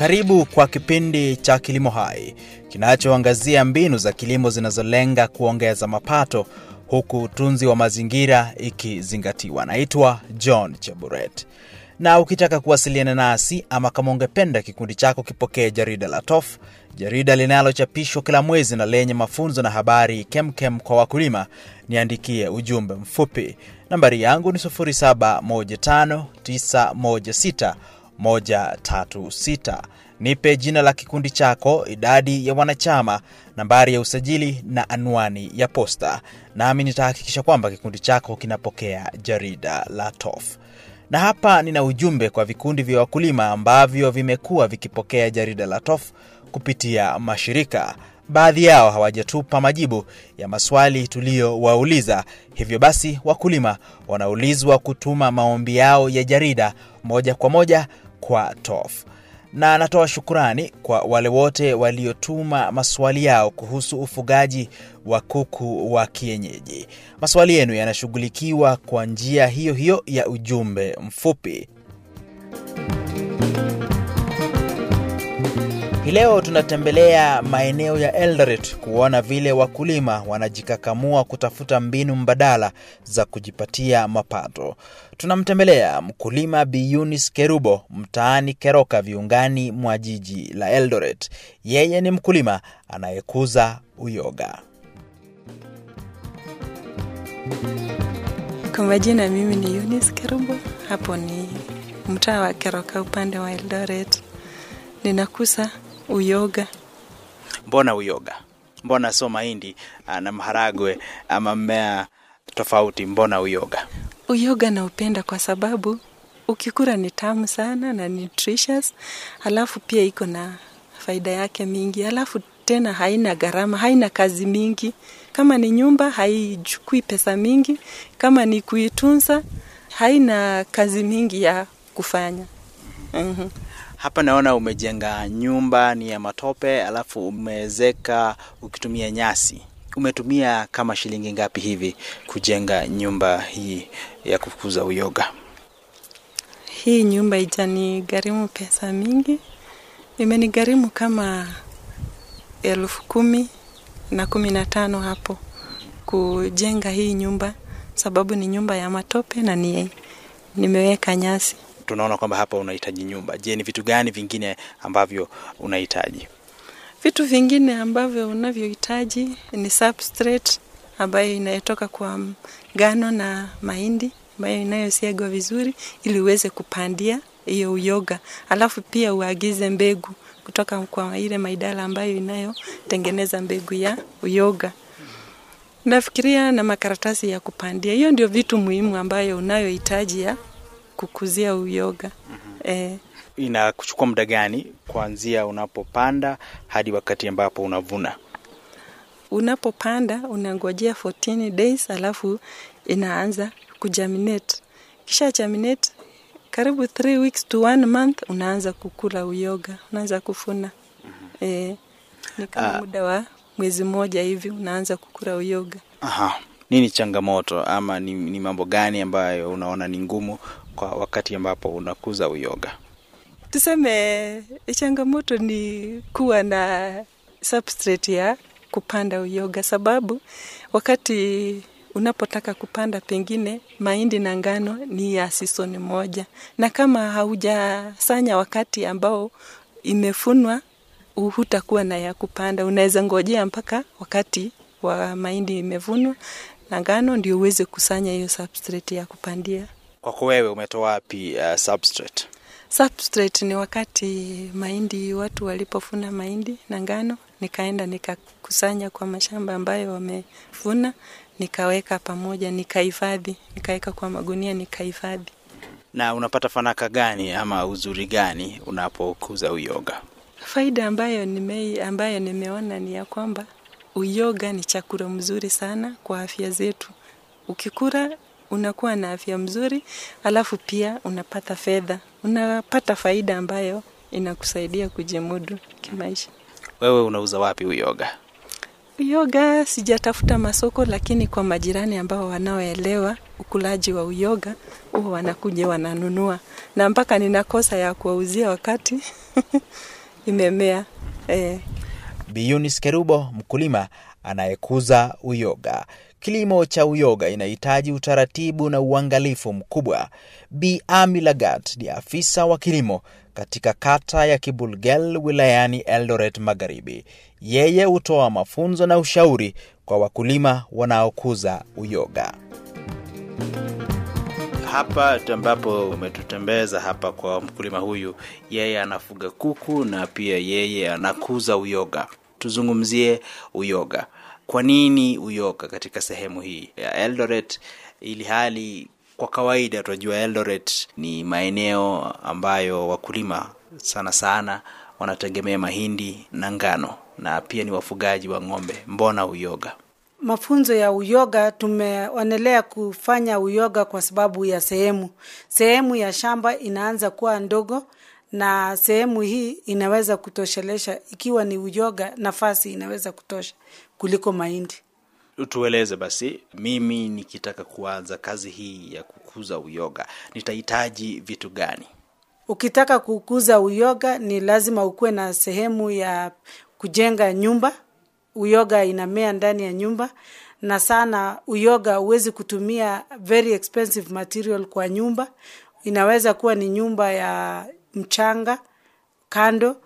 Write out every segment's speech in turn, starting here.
Karibu kwa kipindi cha Kilimo Hai kinachoangazia mbinu za kilimo zinazolenga kuongeza mapato huku utunzi wa mazingira ikizingatiwa. Naitwa John Cheburet, na ukitaka kuwasiliana nasi ama kama ungependa kikundi chako kipokee jarida la TOF, jarida linalochapishwa kila mwezi na lenye mafunzo na habari kemkem kwa wakulima, niandikie ujumbe mfupi. Nambari yangu ni 0715916136. Nipe jina la kikundi chako, idadi ya wanachama, nambari ya usajili na anwani ya posta, nami nitahakikisha kwamba kikundi chako kinapokea jarida la TOF. Na hapa nina ujumbe kwa vikundi vya wakulima ambavyo vimekuwa vikipokea jarida la TOF kupitia mashirika. Baadhi yao hawajatupa majibu ya maswali tuliyowauliza, hivyo basi wakulima wanaulizwa kutuma maombi yao ya jarida moja kwa moja kwa TOF na natoa shukurani kwa wale wote waliotuma maswali yao kuhusu ufugaji wa kuku wa kienyeji. Maswali yenu yanashughulikiwa kwa njia hiyo hiyo ya ujumbe mfupi. Hii leo tunatembelea maeneo ya Eldoret kuona vile wakulima wanajikakamua kutafuta mbinu mbadala za kujipatia mapato. Tunamtembelea mkulima Bi Eunice Kerubo mtaani Keroka, viungani mwa jiji la Eldoret. Yeye ni mkulima anayekuza uyoga. Kwa majina, mimi ni Eunice Kerubo, hapo ni mtaa wa Keroka upande wa Eldoret. Ninakuza uyoga. Mbona uyoga? Mbona sio mahindi na maharagwe ama mmea tofauti? Mbona uyoga? Uyoga naupenda kwa sababu ukikula ni tamu sana na nutritious, alafu pia iko na faida yake mingi, alafu tena haina gharama, haina kazi mingi. Kama ni nyumba haichukui pesa mingi, kama ni kuitunza haina kazi mingi ya kufanya. mm-hmm. Hapa naona umejenga nyumba ni ya matope, alafu umewezeka ukitumia nyasi. Umetumia kama shilingi ngapi hivi kujenga nyumba hii ya kukuza uyoga? Hii nyumba ijanigharimu pesa mingi, imenigharimu kama elfu kumi na kumi na tano hapo kujenga hii nyumba, sababu ni nyumba ya matope na ni nimeweka nyasi tunaona kwamba hapa unahitaji nyumba. Je, ni vitu gani vingine ambavyo unahitaji? Vitu vingine ambavyo unavyohitaji ni substrate ambayo inayotoka kwa ngano na mahindi ambayo inayosiagwa vizuri ili uweze kupandia hiyo uyoga, alafu pia uagize mbegu kutoka kwa ile maidala ambayo inayotengeneza mbegu ya uyoga. Nafikiria na makaratasi ya kupandia. Hiyo ndio vitu muhimu ambayo unayohitaji ya kukuzia uyoga. mm-hmm. Eh, inakuchukua muda gani kuanzia unapopanda hadi wakati ambapo unavuna? Unapopanda unangojea 14 days, alafu inaanza kujaminate. Kisha jaminate karibu 3 weeks to one month, unaanza kukula uyoga, unaanza kufuna. mm-hmm. Eh, ni kama muda wa mwezi mmoja hivi unaanza kukula uyoga. Aha. Nini changamoto ama ni, ni mambo gani ambayo unaona ni ngumu kwa wakati ambapo unakuza uyoga? Tuseme changamoto ni kuwa na substrate ya kupanda uyoga, sababu wakati unapotaka kupanda pengine mahindi na ngano ni ya season moja, na kama haujasanya wakati ambao imefunwa, hutakuwa na ya kupanda. Unaweza ngojea mpaka wakati wa mahindi imevunwa na ngano ndio uweze kusanya hiyo substrate ya kupandia. Kwako wewe umetoa wapi uh, substrate? Substrate ni wakati mahindi, watu walipofuna mahindi na ngano, nikaenda nikakusanya kwa mashamba ambayo wamefuna, nikaweka pamoja, nikahifadhi, nikaweka kwa magunia, nikahifadhi. Na unapata fanaka gani ama uzuri gani unapokuza uyoga? Faida ambayo nime, ambayo nimeona ni ya kwamba uyoga ni chakula mzuri sana kwa afya zetu. Ukikula unakuwa na afya mzuri, alafu pia unapata fedha, unapata faida ambayo inakusaidia kujimudu kimaisha. Wewe unauza wapi uyoga? Uyoga sijatafuta masoko, lakini kwa majirani ambao wanaoelewa ukulaji wa uyoga huwa wanakuja wananunua, na mpaka ninakosa ya kuwauzia wakati imemea eh. Biyunis Kerubo, mkulima anayekuza uyoga. Kilimo cha uyoga inahitaji utaratibu na uangalifu mkubwa. Bi Ami Lagat ni afisa wa kilimo katika kata ya Kibulgel wilayani Eldoret Magharibi. Yeye hutoa mafunzo na ushauri kwa wakulima wanaokuza uyoga. Hapa ambapo umetutembeza hapa kwa mkulima huyu, yeye anafuga kuku na pia yeye anakuza uyoga. Tuzungumzie uyoga. Kwa nini uyoga katika sehemu hii ya Eldoret, ili hali kwa kawaida tunajua Eldoret ni maeneo ambayo wakulima sana sana wanategemea mahindi na ngano na pia ni wafugaji wa ng'ombe. Mbona uyoga? Mafunzo ya uyoga tumeonelea kufanya uyoga kwa sababu ya sehemu. Sehemu ya shamba inaanza kuwa ndogo na sehemu hii inaweza kutoshelesha, ikiwa ni uyoga, nafasi inaweza kutosha kuliko mahindi. Tueleze basi, mimi nikitaka kuanza kazi hii ya kukuza uyoga nitahitaji vitu gani? Ukitaka kukuza uyoga ni lazima ukuwe na sehemu ya kujenga nyumba. Uyoga inamea ndani ya nyumba, na sana uyoga huwezi kutumia very expensive material kwa nyumba. Inaweza kuwa ni nyumba ya mchanga kando,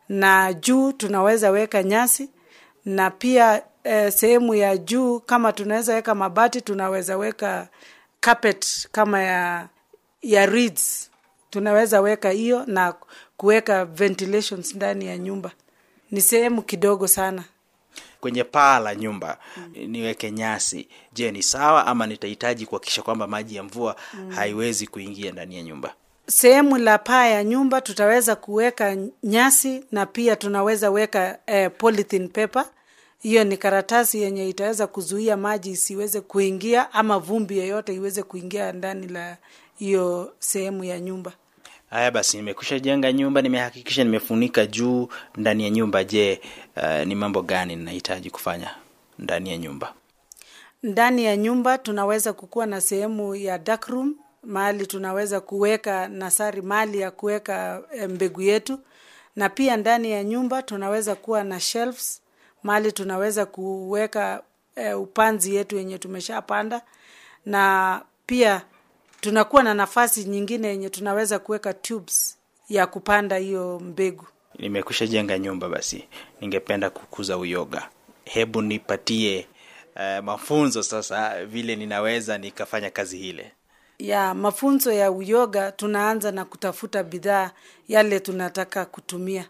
na juu tunaweza weka nyasi, na pia eh, sehemu ya juu kama tunaweza weka mabati, tunaweza weka carpet kama ya ya reeds tunaweza weka hiyo na kuweka ventilations ndani ya nyumba. Ni sehemu kidogo sana. Kwenye paa la nyumba niweke nyasi, je, ni sawa ama nitahitaji kuhakikisha kwamba maji ya mvua haiwezi kuingia ndani ya nyumba? Sehemu la paa ya nyumba tutaweza kuweka nyasi na pia tunaweza weka eh, polythene paper. Hiyo ni karatasi yenye itaweza kuzuia maji isiweze kuingia ama vumbi yoyote iweze kuingia ndani la hiyo sehemu ya nyumba. Haya basi, nimekwisha jenga nyumba, nimehakikisha nimefunika juu ndani ya nyumba. Je, uh, ni mambo gani ninahitaji kufanya ndani ya nyumba? Ndani ya nyumba tunaweza kukuwa na sehemu ya dark room, mahali tunaweza kuweka nasari, mahali ya kuweka eh, mbegu yetu, na pia ndani ya nyumba tunaweza kuwa na shelves, mahali tunaweza kuweka eh, upanzi yetu yenye tumeshapanda, na pia tunakuwa na nafasi nyingine yenye tunaweza kuweka tubes ya kupanda hiyo mbegu. Nimekwisha jenga nyumba, basi ningependa kukuza uyoga. Hebu nipatie uh, mafunzo sasa, vile ninaweza nikafanya kazi hile. ya mafunzo ya uyoga tunaanza na kutafuta bidhaa yale tunataka kutumia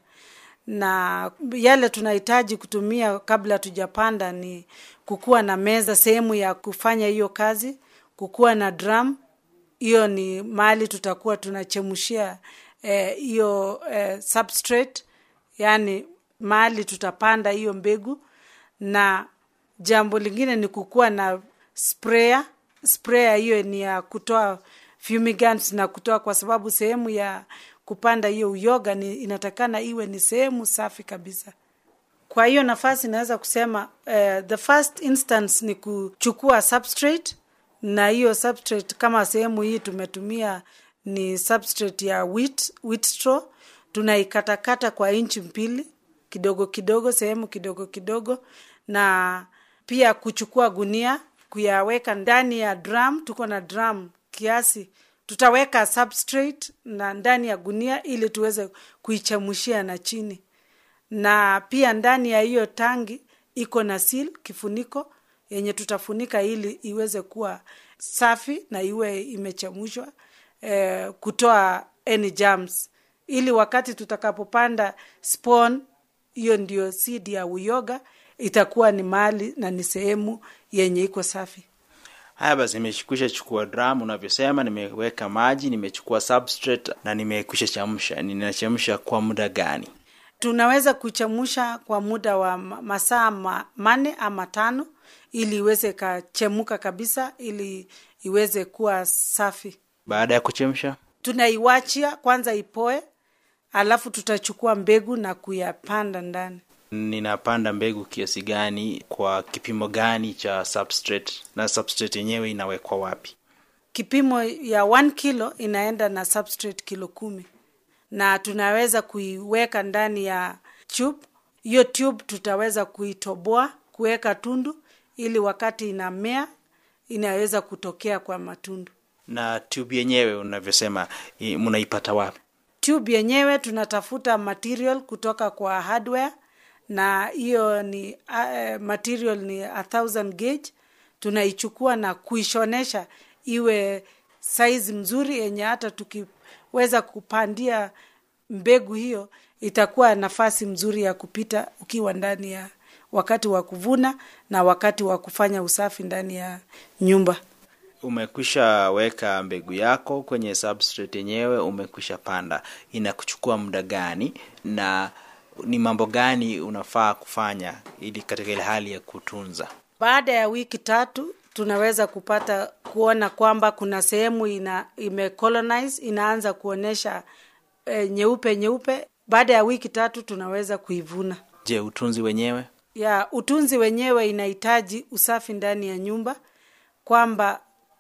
na yale tunahitaji kutumia kabla tujapanda ni kukuwa na meza sehemu ya kufanya hiyo kazi kukuwa na drum hiyo ni mahali tutakuwa tunachemshia hiyo eh, eh, substrate yani mahali tutapanda hiyo mbegu na jambo lingine ni kukuwa na sprayer sprayer hiyo ni ya kutoa fumigants na kutoa kwa sababu sehemu ya kupanda hiyo uyoga ni inatakana iwe ni sehemu safi kabisa kwa hiyo nafasi naweza kusema uh, the first instance ni kuchukua substrate na hiyo substrate kama sehemu hii tumetumia ni substrate ya wheat, wheat straw tunaikatakata kwa inchi mbili kidogo kidogo sehemu kidogo kidogo na pia kuchukua gunia kuyaweka ndani ya drum tuko na drum kiasi tutaweka substrate na ndani ya gunia ili tuweze kuichamushia na chini na pia ndani ya hiyo tangi iko na seal kifuniko yenye tutafunika ili iweze kuwa safi na iwe imechamushwa eh, kutoa any germs ili wakati tutakapopanda spawn hiyo ndio seed ya uyoga itakuwa ni mali na ni sehemu yenye iko safi haya basi nimekwisha chukua drum unavyosema nimeweka maji nimechukua substrate na nimekwisha chamsha ninachemsha kwa muda gani tunaweza kuchemusha kwa muda wa ma- masaa ma, mane ama tano ili iweze ikachemuka kabisa ili iweze kuwa safi baada ya kuchemsha tunaiwachia kwanza ipoe alafu tutachukua mbegu na kuyapanda ndani ninapanda mbegu kiasi gani kwa kipimo gani cha substrate na substrate yenyewe inawekwa wapi kipimo ya 1 kilo inaenda na substrate kilo kumi na tunaweza kuiweka ndani ya tube. Hiyo tube tutaweza kuitoboa kuweka tundu, ili wakati inamea inaweza kutokea kwa matundu. Na tube yenyewe unavyosema, i- mnaipata wapi? Tube yenyewe tunatafuta material kutoka kwa hardware, na hiyo ni uh, material ni a thousand gauge. Tunaichukua na kuishonesha iwe size mzuri yenye hata tukiweza kupandia mbegu hiyo itakuwa nafasi mzuri ya kupita ukiwa ndani ya wakati wa kuvuna na wakati wa kufanya usafi ndani ya nyumba. Umekwisha weka mbegu yako kwenye substrate yenyewe, umekwisha panda, inakuchukua muda gani na ni mambo gani unafaa kufanya ili katika ile hali ya kutunza? Baada ya wiki tatu tunaweza kupata kuona kwamba kuna sehemu ina imecolonize inaanza kuonesha e, nyeupe nyeupe. Baada ya wiki tatu tunaweza kuivuna. Je, utunzi wenyewe? Ya utunzi wenyewe inahitaji usafi ndani ya nyumba, kwamba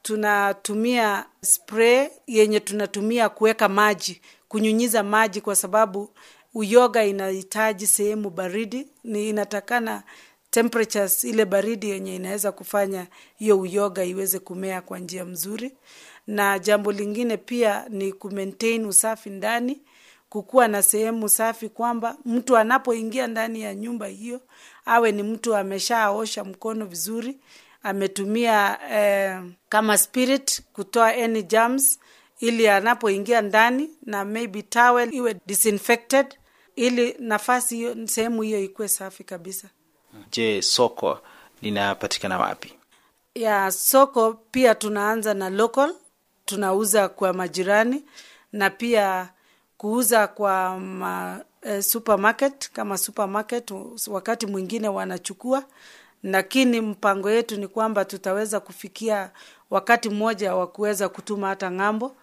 tunatumia spray yenye tunatumia kuweka maji, kunyunyiza maji, kwa sababu uyoga inahitaji sehemu baridi, ni inatakana temperatures ile baridi yenye inaweza kufanya hiyo uyoga iweze kumea kwa njia mzuri. Na jambo lingine pia ni kumaintain usafi ndani, kukuwa na sehemu safi, kwamba mtu anapoingia ndani ya nyumba hiyo awe ni mtu ameshaosha mkono vizuri, ametumia eh, kama spirit kutoa any germs, ili anapoingia ndani na maybe towel iwe disinfected, ili nafasi hiyo sehemu hiyo ikuwe safi kabisa. Je, soko linapatikana wapi? ya soko pia tunaanza na local, tunauza kwa majirani na pia kuuza kwa ma, eh, supermarket kama supermarket wakati mwingine wanachukua, lakini mpango yetu ni kwamba tutaweza kufikia wakati mmoja wa kuweza kutuma hata ng'ambo,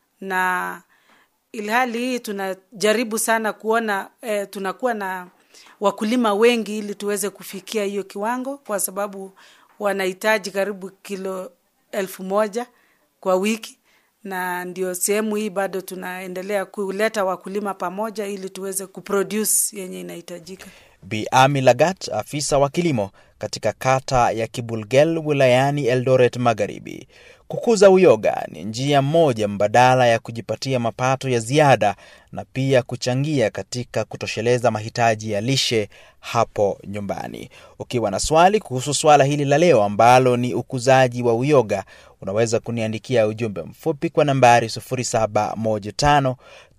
na ilhali hii tunajaribu sana kuona eh, tunakuwa na wakulima wengi ili tuweze kufikia hiyo kiwango, kwa sababu wanahitaji karibu kilo elfu moja kwa wiki, na ndio sehemu hii bado tunaendelea kuleta wakulima pamoja ili tuweze kuproduce yenye inahitajika. Bi Ami Lagat, afisa wa kilimo katika kata ya Kibulgel wilayani Eldoret Magharibi. Kukuza uyoga ni njia moja mbadala ya kujipatia mapato ya ziada na pia kuchangia katika kutosheleza mahitaji ya lishe hapo nyumbani. Ukiwa na swali kuhusu swala hili la leo ambalo ni ukuzaji wa uyoga, unaweza kuniandikia ujumbe mfupi kwa nambari 0715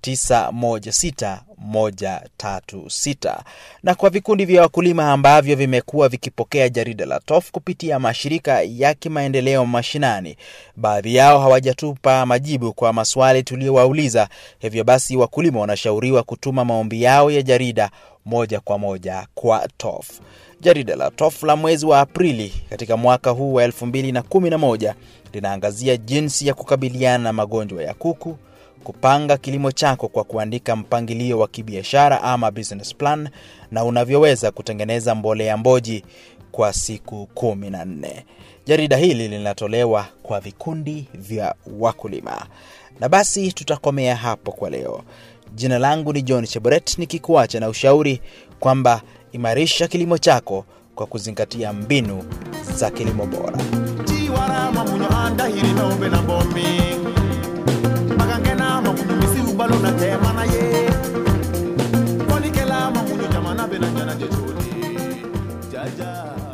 916136 na kwa vikundi vya wakulima ambavyo vimekuwa vikipokea jarida la TOF kupitia mashirika ya kimaendeleo mashinani, baadhi yao hawajatupa majibu kwa maswali tuliyowauliza. Hivyo basi, wakulima wanashauriwa kutuma maombi yao ya jarida moja kwa moja kwa TOF. Jarida la TOF la mwezi wa Aprili katika mwaka huu wa 2011 linaangazia jinsi ya kukabiliana na magonjwa ya kuku kupanga kilimo chako kwa kuandika mpangilio wa kibiashara ama business plan na unavyoweza kutengeneza mbolea mboji kwa siku kumi na nne. Jarida hili linatolewa kwa vikundi vya wakulima. Na basi tutakomea hapo kwa leo. Jina langu ni John Cheboret nikikuacha na ushauri kwamba imarisha kilimo chako kwa kuzingatia mbinu za kilimo bora. tiwarama munyo andahiri nombe na bomi magangena mamunyo misi ubalo na tema na ye konikela mamunyo jamana bena jana jecholi jaja